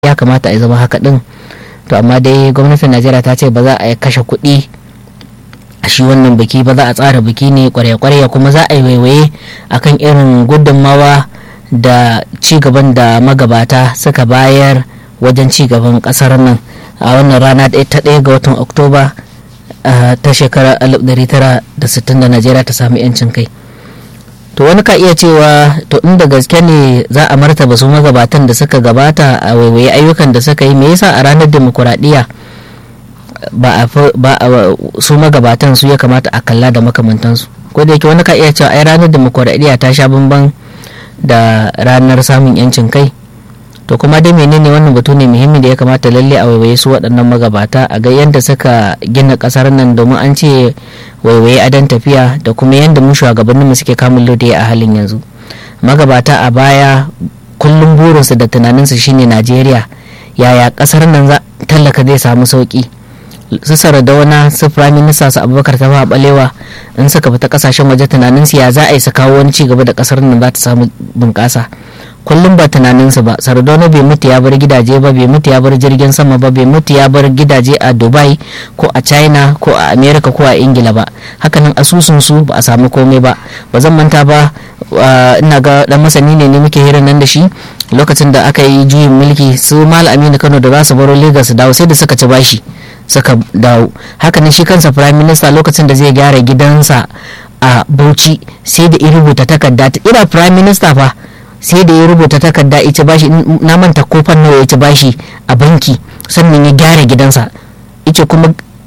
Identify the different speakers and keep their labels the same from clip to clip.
Speaker 1: ya kamata a zama haka din to amma dai gwamnatin najeriya ta ce ba za a kashe kuɗi a shi wannan biki ba za a tsara biki ne kwarya-kwarya kuma za a yi waiwaye akan irin gudunmawa da cigaban da magabata suka bayar wajen cigaban kasar nan a wannan rana ta ɗaya ga watan oktoba ta shekarar 1960 da najeriya ta sami 'yancin kai to wani ka iya cewa to inda gaske ne za a martaba su magabatan da suka gabata a waiwaye ayyukan da suka yi me yasa a ranar demokuraɗiyya ba a su magabatan su ya kamata a kalla da makamantansu ko da yake wani ka iya cewa ai ranar demokuraɗiyya ta sha bamban da ranar samun yancin kai to kuma dai menene wannan batu ne muhimmi da ya kamata lalle a waiwaye su waɗannan magabata a ga yadda suka gina ƙasar nan domin an ce waiwaye adon tafiya da kuma yadda mu shugabannin mu suke kamun lode a halin yanzu magabata a baya kullum burinsu da tunaninsu shine najeriya yaya ƙasar nan tallaka zai samu sauƙi su sardauna su prime minister su abubakar ta balewa in suka fita kasashen waje tunaninsu ya za a yi su kawo wani cigaba da ƙasar nan za ta samu bunƙasa kullum ba tunaninsu ba sardauna bai mutu ya bar gidaje ba bai mutu ya bar jirgin sama ba bai mutu ya bar gidaje a dubai ko a china ko a america ko a ingila ba hakanan asusun su ba a samu komai ba ba zan manta ba ina ga dan masani ne ne muke hirar nan da shi lokacin da aka yi juyin mulki su mal aminu kano da za su baro lagos su dawo sai da suka ci bashi suka dawo hakanan shi kansa prime minister lokacin da zai gyara gidansa a bauchi sai da ya rubuta takarda ina prime minister fa sai da ya rubuta takarda ita bashi na manta kofar nawa ya ci bashi a banki sannan ya gyara gidansa ita kuma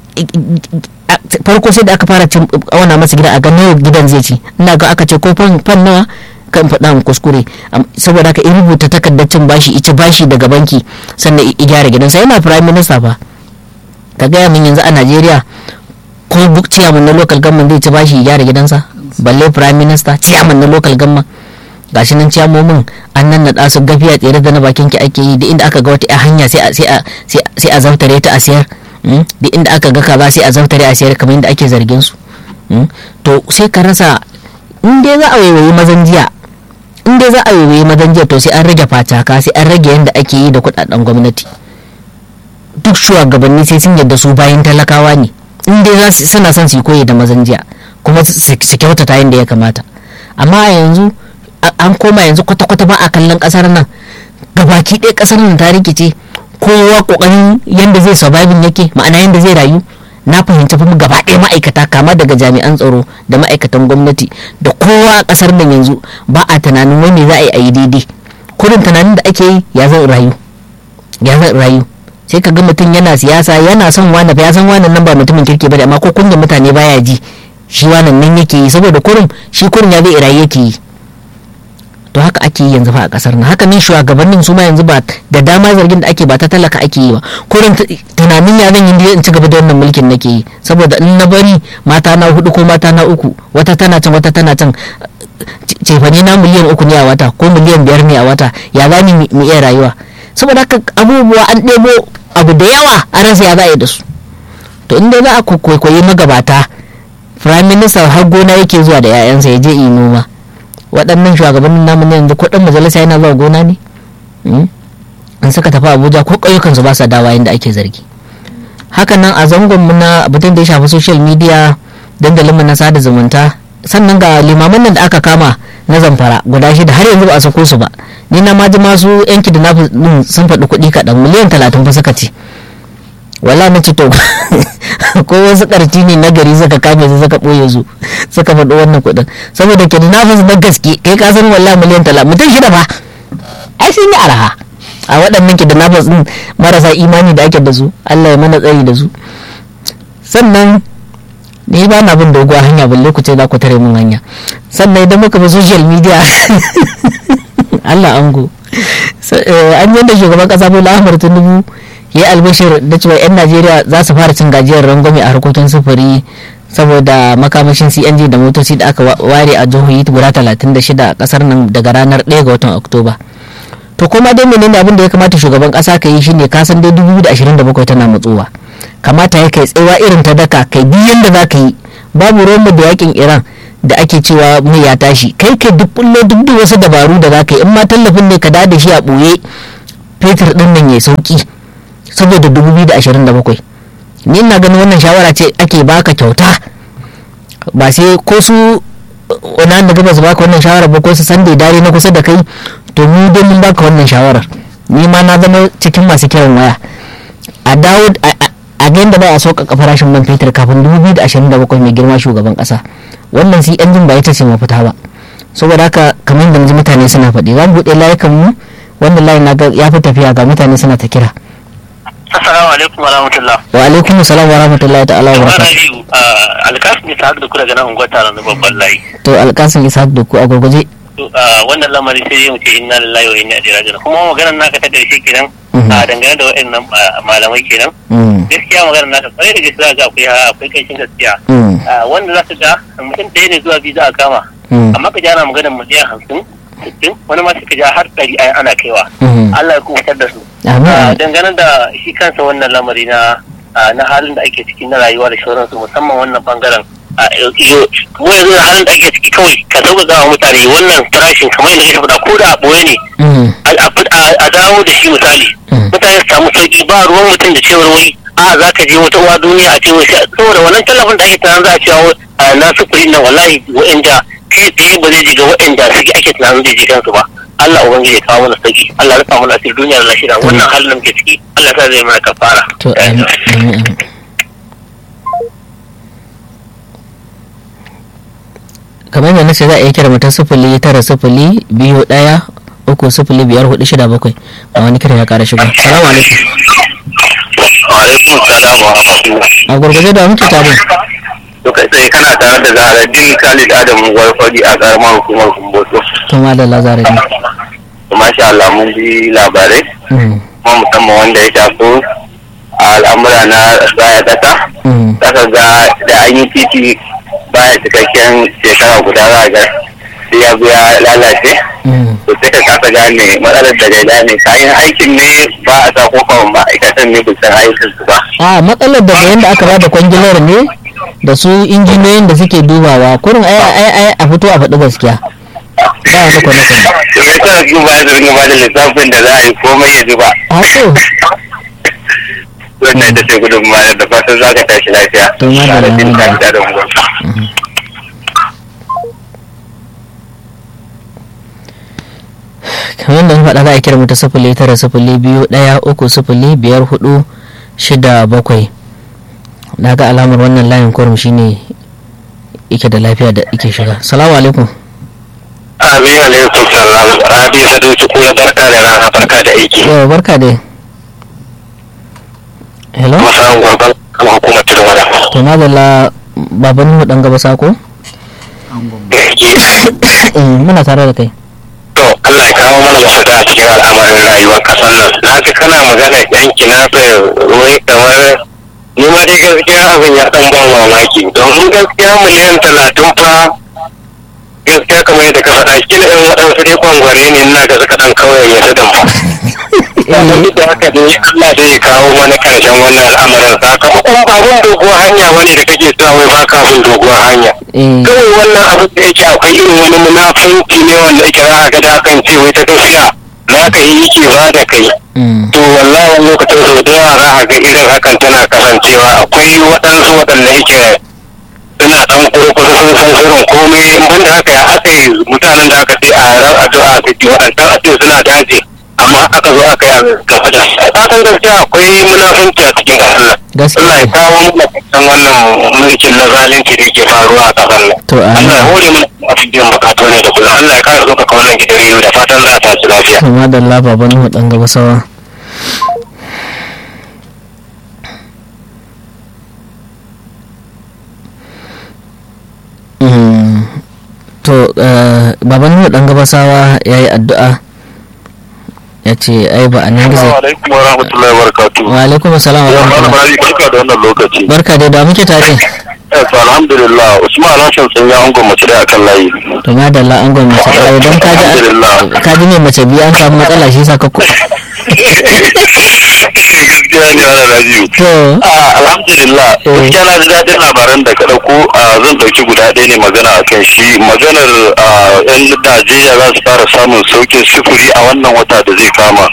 Speaker 1: farko sai da aka fara auna masa gida a ga nawa gidan zai ci ina ga aka ce kofar fan nawa kan faɗa mu kuskure saboda haka in rubuta takardar cin bashi ita bashi daga banki sannan ya gyara gidansa yana prime minister fa ka gaya min yanzu a najeriya ko ciyaman na local government zai ci bashi ya gyara gidansa balle prime minister ciyaman na local government gashi nan ciyamomin an nan naɗa su gafiya tsere da na bakin ki ake yi da inda aka ga wata hanya sai a zaftare ta a siyar da inda aka ga kaza sai a zaftare a siyar kamar yadda ake zargin su to sai ka rasa in dai za a waiwayi mazan jiya in dai za a waiwayi mazan jiya to sai an rage fataka sai an rage yadda ake yi da kuɗaɗen gwamnati duk shugabanni sai sun yadda su bayan talakawa ne in dai za su suna son su koyi da mazan jiya kuma su kyautata yadda ya kamata amma a yanzu an koma yanzu kwata-kwata ba a kallon kasar nan gabaki ɗaya kasar nan ta rikice kowa kokarin yadda zai surviving yake ma'ana yadda zai rayu na fahimci fa gaba ɗaya ma'aikata kama daga jami'an tsaro da ma'aikatan gwamnati da kowa a kasar nan yanzu ba a tunanin wani za a yi a yi daidai kurin tunanin da ake yi ya zan rayu ya zan rayu sai ka ga mutum yana siyasa yana son wani ya san wannan nan ba mutumin kirki ba amma ko kunya mutane baya ji shi wannan nan yake yi saboda kurin shi kurin ya zai rayu yake yi to haka ake yi yanzu fa a kasar nan haka ne shugabannin su ma yanzu ba da dama zargin da ake ba ta talaka ake yi ba kurin tunanin ya zan yi in ci gaba da wannan mulkin nake yi saboda in na bari mata na hudu ko mata na uku wata tana can wata tana can cefane na miliyan uku ne a wata ko miliyan biyar ne a wata ya za mu iya rayuwa saboda haka abubuwa an ɗebo abu da yawa a rasa ya za a yi da su to inda za a kwaikwayi magabata prime minister har gona yake zuwa da 'ya'yansa ya je yi noma waɗannan shugabannin namu ne yanzu kuɗin majalisa yana zuwa gona ne in suka tafi abuja ko ƙauyukansu ba sa dawa yadda ake zargi hakan nan a zangon mu na abin da ya shafi social media dandalinmu na sada zumunta sannan ga limaman nan da aka kama na zamfara guda shida har yanzu ba a sako su ba ni na ma ji masu yanki da nafi sun faɗi kuɗi kaɗan miliyan talatin fa suka ce wala na ce to ko wasu ƙarti ne na gari suka kame su suka ɓoye su suka faɗi wannan kuɗin saboda ke na na gaske kai ka san wala miliyan talatin mutum shida fa ai sun yi araha a waɗannan ki da nafas ɗin marasa imani da ake da su Allah ya mana tsari da su sannan ni ba na bin doguwa hanya balle ku ce za ku tare mun hanya sannan idan muka bi social media Allah ango an yadda shugaban kasa Bola Ahmed Tinubu ya yi albashir da cewa 'yan Najeriya za su fara cin gajiyar rangwame a harkokin sufuri saboda makamashin CNG da motoci da aka ware a jihohi guda 36 a kasar nan daga ranar 1 ga watan Oktoba. To kuma dai menene abin da ya kamata shugaban kasa ka yi shine ka san dai 2027 tana matsowa. Kamata ya kai tsawa irin ta daka kai biyan da za ka yi babu ruwan da yakin Iran da ake cewa mai ya tashi kai kai duk bullo duk da wasu dabaru da za ka yi in ma tallafin ne ka da da shi a ɓoye fetur din nan ya sauki saboda 2027 ni ina ganin wannan shawara ce ake baka kyauta ba sai ko su wani da gaba su baka wannan shawara ba ko su san da dare na kusa da kai to mu dai mun baka wannan shawarar ni ma na zama cikin masu kiran waya a dawo a ga yadda ba a sauƙaƙa farashin man fetur kafin 2027 mai girma shugaban ƙasa wannan sai yan jin ba ita ce mafita ba saboda haka kamar da mutane suna faɗi za mu buɗe layukan mu wannan layin na ya fi tafiya ga mutane suna ta kira
Speaker 2: Assalamu alaikum wa rahmatullah.
Speaker 1: wa alaikum salam wa rahmatullahi ta'ala wa barakatuh
Speaker 2: Rabiu, alkasim ne ta da ku daga nan unguwar taron na babban layi.
Speaker 1: to alƙasim isa da ku a gurguje
Speaker 2: To, ah, Wannan lamari sai dai mu ce inna lillahi wa inna ilaihi raji'un. Kuma maganar naka ta karshe kenan
Speaker 1: Mhm.
Speaker 2: a dangane da waɗannan ah, malamai kenan.
Speaker 1: Mm,
Speaker 2: Gaskiya maganar naka kwarai da gaske za ga akwai akwai kanshin gaskiya.
Speaker 1: mm,
Speaker 2: Ah, Wanda za ka ga mutum ɗaya ne zuwa biyu za a kama.
Speaker 1: mm,
Speaker 2: Amma ka ji ana maganar miliyan hamsin, sittin, wani ma sai ka ja har ɗari ai ana kaiwa.
Speaker 1: mhm.
Speaker 2: Allah ya kubutar da su.
Speaker 1: Amin.
Speaker 2: Ah, dangane da shi kansa wannan lamari na ah, na halin da ake ciki na rayuwa da sauransu musamman wannan bangaren ah, yo- yo- yanzu halin da ake ciki kawai ka sauƙaƙa wa mutane wannan farashin kamar yadda ya faɗa ko da a ɓoye ne
Speaker 1: Mm,
Speaker 2: a- a fid- a a dawo da shi misali
Speaker 1: Mm.
Speaker 2: mutane su samu sauƙi ba ruwan mutum da cewar wai a za ka je wata uwa duniya a ce wai sai- saboda wannan tallafin da ake tunanin za a cewa ah, na sufuri na wallahi wa'anda kai tsaye ba zai jiga wa'anda suke ake tunanin zai ji kansu ba Allah ubangiji ya kawo mana sauki Allah ya rufa mana asiri duniya da lahira wannan halin da muke ciki Allah ta zai mana kafara
Speaker 1: to amin, amin, amin. kamar yadda nace za a iya kira mutum sufuli tara sufuli biyu ɗaya uku sufuli biyar hudu shida bakwai a wani kira ya kara shigo salamu alaikum
Speaker 2: wa alaikum salam wa rahmatullah
Speaker 1: a gurguje da muke tare
Speaker 2: to kai tsaye kana tare da Zaharaddin Khalid Adam Warfadi a karamar hukumar Kumboto
Speaker 1: to ma da lazare ne
Speaker 2: masha Allah mun ji labarai
Speaker 1: Mm,
Speaker 2: kuma musamman wanda ya shafi al'amura na raya ƙasa
Speaker 1: mm,
Speaker 2: zaka ga da an yi titi baya cikakken shekara guda za ga sai ya zo ya lalace
Speaker 1: mm,
Speaker 2: to sai ka kasa gane matsalar da gaida ne kayan aikin ne ba a sa kofar ma'aikatan ne bisan aikin su ba
Speaker 1: a matsalar da yadda aka bada kwangilar ne da su injiniyoyin da suke dubawa kurin ai ai ai a fito a faɗi gaskiya ba wani kwane-kwane
Speaker 2: to ya sa su ba su ringa ba da lissafin da za a yi komai ya zuba
Speaker 1: a so
Speaker 2: wannan da ce gudunmawa da fatan za ka tashi lafiya
Speaker 1: To, madalla,
Speaker 2: Tare da jin
Speaker 1: madalla.
Speaker 2: daɗi da unguwarka.
Speaker 1: kamar yadda na faɗa za a kira mu ta sifili tara sifili biyu ɗaya uku sifili biyar hudu shida bakwai na ga alamar wannan layin kurum shine yake da lafiya da yake shiga salamu alaikum
Speaker 2: Amin alaikum salam. Rabi Saduci kula barka da rana barka da aiki.
Speaker 1: yau barka dai hello
Speaker 2: Masarar gwargwar kama hukumar Turwada.
Speaker 1: to madalla baban mu dan gaba sako Eh, muna tare da kai
Speaker 2: To Allah ya kawo mana mafita a cikin al'amarin rayuwar kasar nan. Na ga kana magana yan kinasa wai kamar ni ma dai gaskiya abin ya dan ban mamaki. Domin gaskiya miliyan talatin fa gaskiya kamar yadda ka faɗa shi ne waɗansu dai kwangware ne ina ga suka ɗan kawai ya sadan ba. Sannan duk da haka ne Allah zai ya kawo mana karshen wannan al'amarin sakamakon ba bin doguwar hanya wani da kake sa wai ba ka bin doguwar hanya.
Speaker 1: eh
Speaker 2: kawai wannan abin da yake akwai irin wani munafunci ne wanda yake za a ga da kan ce wai ta gaskiya za ka yi yake ba da kai
Speaker 1: mm,
Speaker 2: to wallahi wani lokacin sau da yawa za a ga irin hakan tana kasancewa akwai waɗansu waɗanda yake suna ɗan kurkusa sun san sirrin komai in banda haka ya aka yi mutanen da aka ce a ran addu'a su ji waɗancan a ce suna daji amma aka zo aka yi a gaba da su a san gaskiya akwai munafunci a cikin ƙasar nan
Speaker 1: gaskiya
Speaker 2: Allah ya kawo mana kan wannan mulkin na zalunci da yake faruwa a ƙasar nan.
Speaker 1: to
Speaker 2: Allah ya
Speaker 1: amin
Speaker 2: hore mana a biyan bukatu ne da kullum. Allah ya kare ɗaukaka wannan gidan rediyo da fatan za a tashi lafiya.
Speaker 1: to madalla baban mu dan gaba sawa Mm, to eh, baban mu dan gaba sawa ya yi addu'a ya ce ai ba a nan gizo
Speaker 2: alaikum wa rahmatullahi wa barakatu.
Speaker 1: wa alaikum assalam wa rahmatullah
Speaker 2: barka da wannan lokaci.
Speaker 1: barka dai da muke tare
Speaker 2: alhamdulillah Usman Hassan sun ya angon mace da akan layi.
Speaker 1: to madalla an gwamnati mace ɗaya don kaji
Speaker 2: Alhamdulillah.
Speaker 1: kaji ne mace biyu an samu matsala shi saka ku
Speaker 2: Gaskiya bayani wa Rabiu.
Speaker 1: to
Speaker 2: alhamdulillah gaskiya na ji daɗin labaran da ka ɗauko zan ɗauki guda ɗaya ne magana a kan shi maganar yan Najeriya za su fara samun sauƙin sufuri a wannan wata da zai kama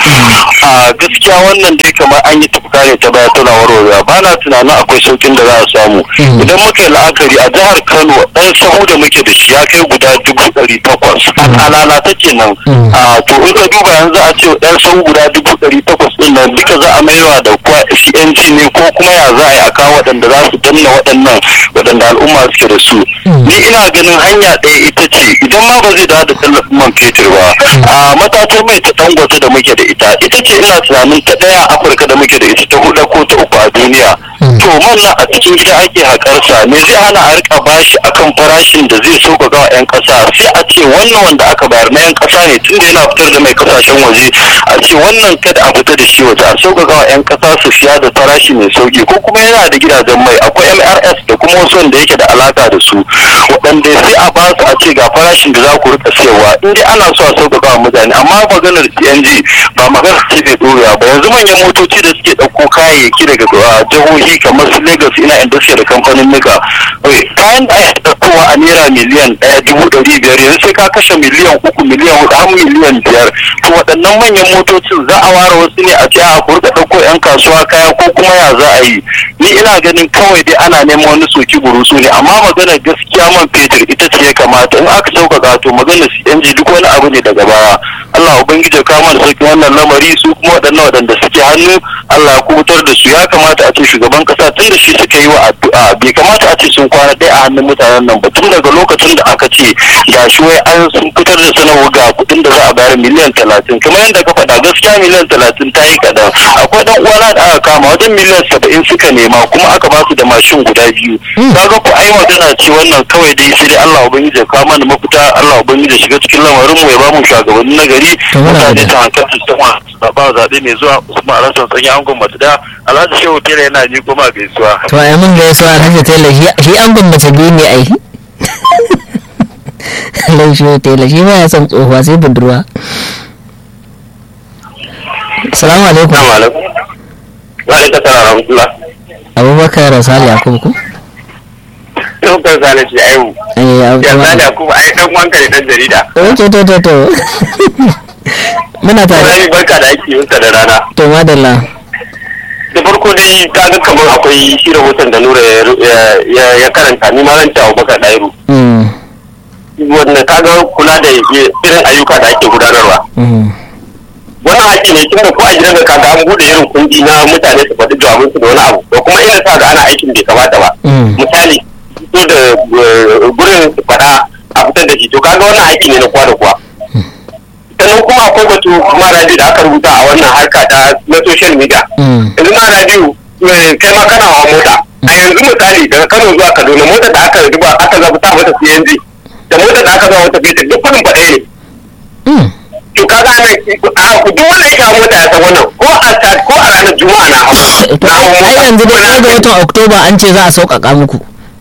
Speaker 2: a gaskiya wannan dai kamar an yi tafka ne ta baya tana warwarewa ba na tunanin akwai sauƙin da za a samu idan muka yi la'akari a jihar Kano ɗan sahu da muke da shi ya kai guda dubu ɗari takwas a lalata kenan to in ka duba yanzu a ce ɗan sahu guda dubu ɗari takwas ɗin nan duka za a maiwa da kuwa CNG ne ko kuma ya za a yi a kawo waɗanda za su danna waɗannan waɗanda al'umma suke da su ni ina ganin hanya ɗaya ita ce idan ma ba zai dawo da tallafin man fetur ba a matatar mai ta dangote da muke da ita ita ce ina tunanin ta ɗaya a afirka da muke da ita ta huɗu ko ta uku a duniya to man na a cikin gida ake haƙarsa me zai hana a rika bashi akan farashin da zai sauƙaƙa wa 'yan ƙasa sai a ce wannan wanda aka bayar na 'yan ƙasa ne tunda yana fitar da mai kasashen waje a ce wannan kada a fita da shi waje a sauƙaƙa wa 'yan ƙasa su siya da farashi mai sauƙi ko kuma yana da gidajen mai akwai mrs da kuma wasu wanda yake da alaka da su waɗanda sai a ba su a ce ga farashin da za ku rika siyarwa in dai ana so a sauƙaƙa wa mutane amma maganar cng ba maganar ce bai ɗorewa ba yanzu manyan motoci da suke ɗauko kayayyaki daga jihohi kamar su lagos ina inda suke da kamfanin nika kayan da ake ɗaukowa a naira miliyan ɗaya dubu ɗari biyar yanzu sai ka kashe miliyan uku miliyan huɗu har miliyan biyar to waɗannan manyan motocin za a ware wasu ne a ce a ku rika ɗauko 'yan kasuwa kaya ko kuma ya za a yi ni ina ganin kawai dai ana neman wani soki burusu ne amma maganar gaskiya man fetur ita ce ya kamata in aka sauƙaƙa to maganar CNG duk wani abu ne daga baya Allah ubangiji ya kama da sauƙin wannan lamari su kuma waɗannan waɗanda suke hannu Allah ya kubutar da su ya kamata a ce shugaban kasa tun da shi suka yi wa addu'a bai kamata a ce sun kwana ɗaya a hannun mutanen nan ba tun daga lokacin da aka ce ga shi wai an sun fitar da sanarwa ga kuɗin da za a bayar miliyan talatin kamar yadda ka faɗa gaskiya miliyan talatin ta yi kaɗan akwai ɗan uwana da aka kama wajen miliyan saba'in suka nema kuma aka ba su da mashin guda biyu kaga ku ai magana ce wannan kawai dai sai dai Allah ubangiji ya kawo mana mafita Allah ubangiji ya shiga cikin lamarin mu ya ba mu shugabanni na gari mutane ta hankali su sama ba zaɓe mai zuwa Usman Alhassan Sanya Angon Mace da Alhaji Shehu Tela yana ni kuma gaisuwa
Speaker 1: to ai mun gaisuwa Alhaji Tela shi Angon Mace biyu ne ai Alhaji Shehu Tela shi ba ya son tsohuwa sai budurwa Assalamu alaikum.
Speaker 2: Assalamu alaikum. Wa alaikum salam rahmatullah.
Speaker 1: Abubakar Sali Yakubu ko?
Speaker 2: Abubakar Sali shi ayu.
Speaker 1: Eh,
Speaker 2: Ya Sali Yakubu ai dan wanka ne dan jarida.
Speaker 1: Oh, to to to to. Muna tare.
Speaker 2: Wani barka da ake yin da rana.
Speaker 1: To madalla.
Speaker 2: Da farko dai ka ga kamar akwai shi rahoton da Nura ya karanta ni ma ran ta Abubakar Dairu.
Speaker 1: Mm.
Speaker 2: Wanda ka ga kula da irin ayyuka da ake gudanarwa.
Speaker 1: Mm.
Speaker 2: wannan haƙƙi ne tunda ko a gidan da kaga an bude irin kundi na mutane su faɗi jawabin su da wani abu da kuma irin sa ga ana aikin bai kamata ba
Speaker 1: Mm.
Speaker 2: misali fito da eh, gurin su faɗa a fitar da shi to kaga wannan haƙƙi ne na kowa da kowa sannan kuma akwai batu kuma radio da aka rubuta a wannan harka ta na social media
Speaker 1: Mm.
Speaker 2: yanzu ma radio eh, kai ma kana hawa mota a yanzu misali daga Kano zuwa Kaduna motar da aka zuba aka zabuta mata CNG da motar da aka zama mata fetur duk kudin faɗaya ne
Speaker 1: Mm.
Speaker 2: to kaga nan a duk wanda ya kawo mota ya san wannan ko a sa ko a ranar juma'a na hau
Speaker 1: To
Speaker 2: na hau
Speaker 1: ai yanzu dai ɗaya ga watan Oktoba an ce za a sauƙaƙa muku.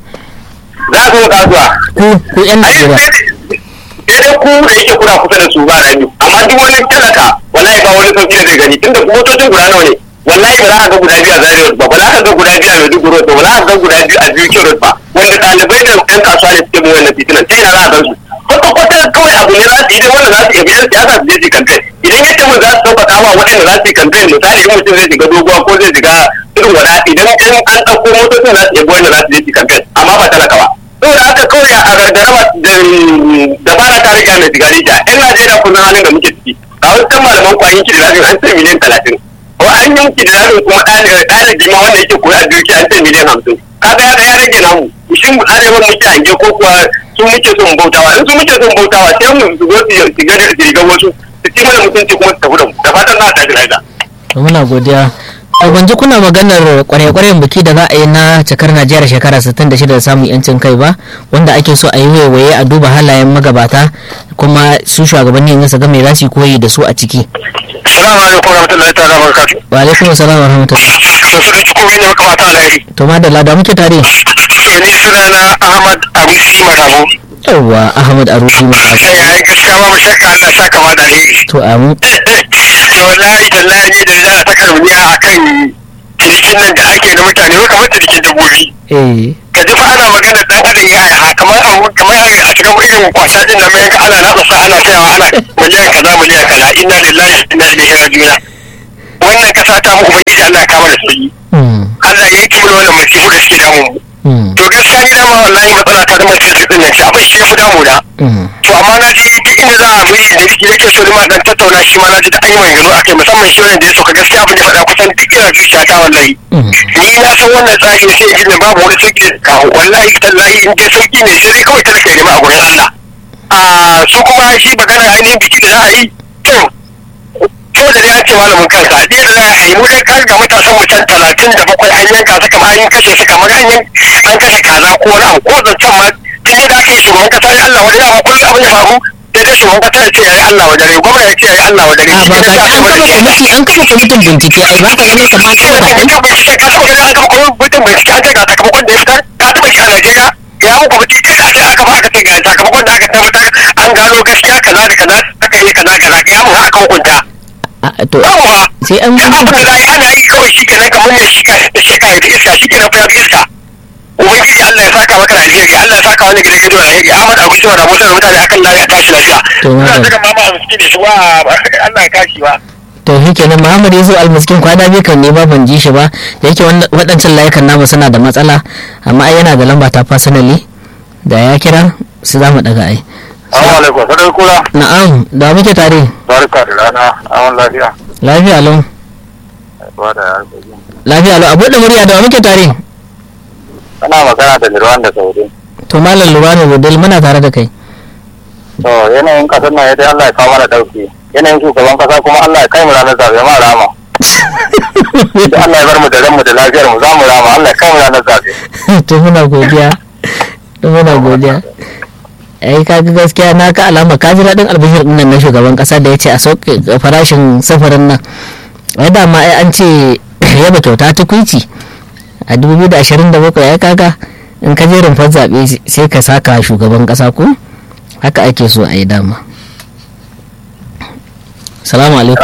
Speaker 2: za a zo kasuwa
Speaker 1: Ku ku 'yan
Speaker 2: ai
Speaker 1: Najeriya.
Speaker 2: sai dai ku da yake kuna kusa da su ba rani amma duk wani talaka wallahi ba wani sauki da zai gani tunda motocin guda nawa ne wallahi ba za ka ga guda biyu a Zaria Road ba ba za ka ga guda biyu a Maiduguri Road ba ba za ka ga guda biyu a Biyu Road ba wanda ɗalibai da ɗan kasuwa ne suke mu wannan titunan ta ina za a gan su kwata kwata kawai abu ne za su idan wanda za su iya biyan siyasa su je su kamfe idan yadda mun za su sauƙaƙa wa waɗanda za su yi kamfe misali in mutum zai shiga doguwa ko zai shiga irin wada idan an an ɗauko motocin za su iya wanda za su je su kamfe amma ba talaka ba saboda haka kawai a gargarama da fara ta riga mai sigari da yan najeriya kun san halin da muke ciki a wasu kan malaman kwayin kidnapping an ce miliyan talatin ko an yi kidnapping kuma ɗalibi ma wanda yake koya a duki an ce miliyan hamsin kaga ya ya rage namu shin arewa muke hange ko kuwa su muke son bautawa in su muke son bautawa sai mu zo su shiga da rigar wasu su ci mana mutunci kuma su tafi da mu da fatan za a tashi lafiya.
Speaker 1: To muna godiya. To ban ji kuna maganar kwarai-kwarayen biki da za a yi na cikar Najeriya shekara 66 da samun yancin kai ba wanda ake so a yi waiwaye a duba halayen magabata kuma su shugabannin su ga me za su yi koyi da su a ciki.
Speaker 2: Salamu alaikum warahmatullahi ta'ala barakatuh.
Speaker 1: Wa alaikum assalam wa rahmatullah.
Speaker 2: To su da cikin ne maka mata alheri.
Speaker 1: To madalla da muke tare.
Speaker 2: To ni sunana Ahmad Abusi Madabo.
Speaker 1: Yawwa Ahmad Arusi Mata.
Speaker 2: Sai ya yi gaskiya babu shakka Allah ya saka ma da alheri.
Speaker 1: To amin.
Speaker 2: wallahi tallahi ni da na ta karbiya akan tashin nan da ake na mutane wai kamar da ke dabbobi
Speaker 1: eh
Speaker 2: ka ji fa ana magana dan adam ya yi kamar a kamar a cikin irin kwasa din nan mai ana natsa sa ana sayawa ana miliyan kaza miliyan kaza inna lillahi wa inna ilaihi raji'un wannan kasa ta mu ubangiji Allah ya kama da sauki
Speaker 1: mm,
Speaker 2: Allah ya yi mana wannan masifu da suke damu mu
Speaker 1: mm,
Speaker 2: to gaskiya ni dama wallahi matsala ta zama cikin din nan shi abin shi ya fi damu na
Speaker 1: mm,
Speaker 2: to amma na ji duk inda za a bi da shi nake so ni ma dan tattauna shi ma na ji da an yi maganganu akai musamman shi wannan da ya sauka gaskiya abin da ya faɗa kusan duk yana zuciya ta wallahi
Speaker 1: mm.
Speaker 2: ni na san wannan tsari ne sai in ji babu wani sauki da kawo wallahi tallahi in dai sauki ne sai dai kawai talaka ya nema a gurin Allah a su kuma shi magana ainihin biki da za a yi to saboda da ya ce malamin kansa a ɗaya da za a yi mu dai kan ga matasan mutum talatin da bakwai an yanka su kamar an kashe su kamar an yan- an kashe kaza ko wani abu ko zancen ma tun da aka yi shugaban kasa ya Allah wajen dama kullum abin ya faru sai dai shugaban kasa ya ce ya yi Allah wajen rai gwamna ya ce ya yi Allah wajen rai
Speaker 1: a ba ka an kafa kwamiti an kafa kwamitin bincike ai ba ka ganin kamar an kafa
Speaker 2: sai
Speaker 1: zaɓen
Speaker 2: ka bincike ka taɓa ganin an gama kuma mutum bincike an ce ga sakamakon da ya fitar ka taɓa shi a Najeriya ya muku mutum kai aka aka ba aka ce ga sakamakon da aka tabbatar an gano gaskiya kaza da kaza aka yi kaza kaza ya mun aka hukunta
Speaker 1: a to
Speaker 2: yawwa
Speaker 1: sai an
Speaker 2: da abu da za a yi ana yi kawai shi kenan kamar mai shi ka shi ka yi iska shi kenan fa ya fi iska ubangiji Allah ya saka maka da alheri Allah ya saka wani gidan gidan alheri Ahmad Abu Sima da Musa da mutane akan lafiya tashi lafiya
Speaker 1: To,
Speaker 2: ina
Speaker 1: madam.
Speaker 2: saka mama a miski da shi wa Allah ya kashi wa
Speaker 1: to shi kenan muhammad ya zo almiskin kwana biyu kan ne ba ban ji shi ba da yake wannan- waɗancan layukan namu suna da matsala amma ai yana da lamba ta personally da ya kira su za mu ɗaga ai
Speaker 2: Assalamu alaikum sadar kula
Speaker 1: na'am da muke tare
Speaker 2: barka da rana awon lafiya
Speaker 1: lafiya lau
Speaker 2: ba da harkokin
Speaker 1: lafiya lau a buɗe murya da wa muke tare
Speaker 2: ana magana da Lirwan da Saudi
Speaker 1: to malam lubani budil muna tare da kai
Speaker 2: to yanayin kasar nan dai Allah ya kawo mana dauki yanayin shugaban kasa kuma Allah ya kai mu ranar zabe ma rama da Allah ya bar mu da ran mu da lafiyar mu za mu rama Allah ya kai mu ranar zabe
Speaker 1: to muna godiya to muna godiya ai kaga gaskiya na ka alama ka ji daɗin albishir ɗin nan na shugaban ƙasa da ya ce a sauke farashin safarin nan ai dama ai an ce yaba kyauta ta kuici a 2027 ya kaga in ka je rumfar zaɓe sai ka saka shugaban ƙasa ko haka ake so a yi dama salamu alaikum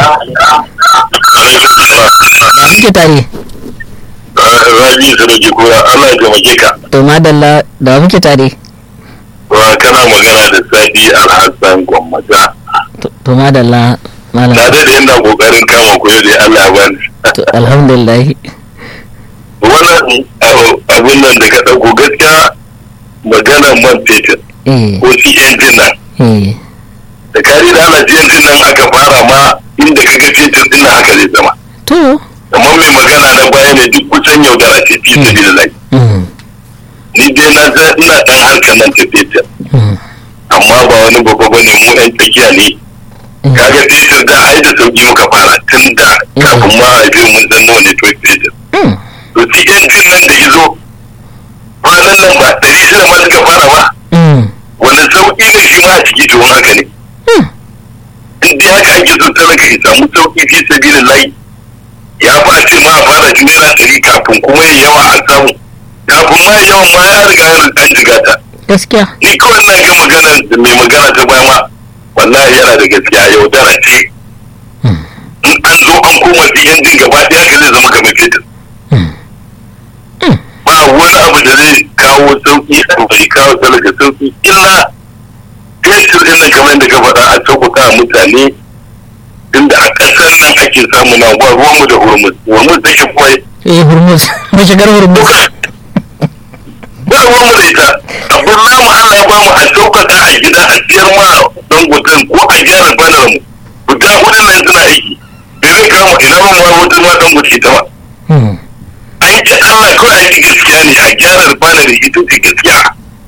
Speaker 1: ya muke tare
Speaker 2: Rabi Sarki Kura Allah ya taimake ka
Speaker 1: to madalla da wa muke tare
Speaker 2: wa kana magana da Sadi Alhassan Gwammaja
Speaker 1: to to madalla malam
Speaker 2: na da yana kokarin kama ku da Allah ya bani
Speaker 1: to alhamdulillah
Speaker 2: wannan abin nan da ka dauko gaskiya magana man fetur
Speaker 1: eh
Speaker 2: ko CNG nan
Speaker 1: eh
Speaker 2: da kari da Allah CNG nan aka fara ma inda ka ga fetur din nan haka zai zama
Speaker 1: to
Speaker 2: amma mai magana na baya ne duk kusan yaudara ce fi sabilillahi
Speaker 1: mm,
Speaker 2: ni dai na san ina dan harkar nan ta fetur
Speaker 1: mm,
Speaker 2: amma ba wani babba bane mu ɗan tsakiya ne
Speaker 1: mm.
Speaker 2: kaga fetur da ai da sauki muka fara tun da kafin ma a je mun san nawa ne to fetur
Speaker 1: Mm,
Speaker 2: to shi injin nan da izo kwanan nan ba ɗari shida ma suka fara ba
Speaker 1: mm,
Speaker 2: wani sauƙi ne shi ma a ciki to haka ne
Speaker 1: mm.
Speaker 2: in da haka ake so talaka ya samu sauƙi fi sabilin layi ya fi a ce ma a fara shi naira ɗari kafin kuma ya yawa a samu kafin ma ya yawan ma ya riga an jiga ta
Speaker 1: gaskiya
Speaker 2: ni kawai na ga magana da mai magana ta baya ma wallahi yana da gaskiya yaudara ce
Speaker 1: Mm,
Speaker 2: in an zo an koma siyan din gaba ɗaya ka zai zama kamar fetur
Speaker 1: mm, mm.
Speaker 2: ba wani abu da zai kawo sauki a bai kawo talaka sauki illa fetur din nan kamar da ka faɗa a sauƙaƙa wa mutane inda a ƙasar nan ake samu na ba ruwanmu da hormuz hormuz take kawai
Speaker 1: eh hurmus mashigar hurmus
Speaker 2: ba ruwanmu da ita abin namu Allah ya ba mu a sauƙaƙa a gida a siyar ma don gudun ko a gyara banar mu guda hudun nan suna aiki da zai kama ina ma ma wata ma don gudu ita ba
Speaker 1: Mm,
Speaker 2: an ce Allah kawai a yi gaskiya ne a gyara banar ita ce gaskiya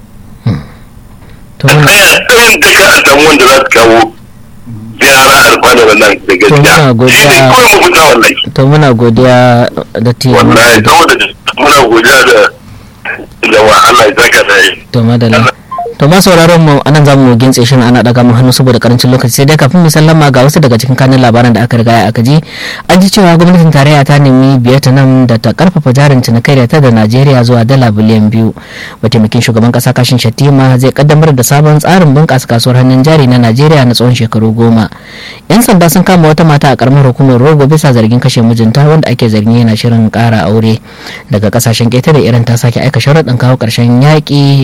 Speaker 1: to
Speaker 2: a
Speaker 1: muna
Speaker 2: tsaya tsayin duka a samu wanda za su kawo gyara albanar nan da gaskiya
Speaker 1: muna godiya.
Speaker 2: shi ne kawai mafita wallahi
Speaker 1: to muna godiya da ti
Speaker 2: wallahi saboda muna godiya da da wa Allah ya saka da yi
Speaker 1: to madalla to ma sauraron mu anan zamu gintse shirin ana daga mu hannu saboda karancin lokaci sai dai kafin mu sallama ga wasu daga cikin kanin labaran da aka riga aka ji an ji cewa gwamnatin tarayya ta nemi Vietnam da ta karfafa jarin cinikayya ta da Najeriya zuwa dala biliyan biyu mataimakin shugaban kasa kashin Shattima zai kaddamar da sabon tsarin bunƙasa kasuwar hannun jari na Najeriya na tsawon shekaru goma yan sanda sun kama wata mata a karamar hukumar Rogo bisa zargin kashe mijinta wanda ake zargi yana shirin ƙara aure daga kasashen ƙetare irin ta sake aika sharaɗin kawo ƙarshen yaƙi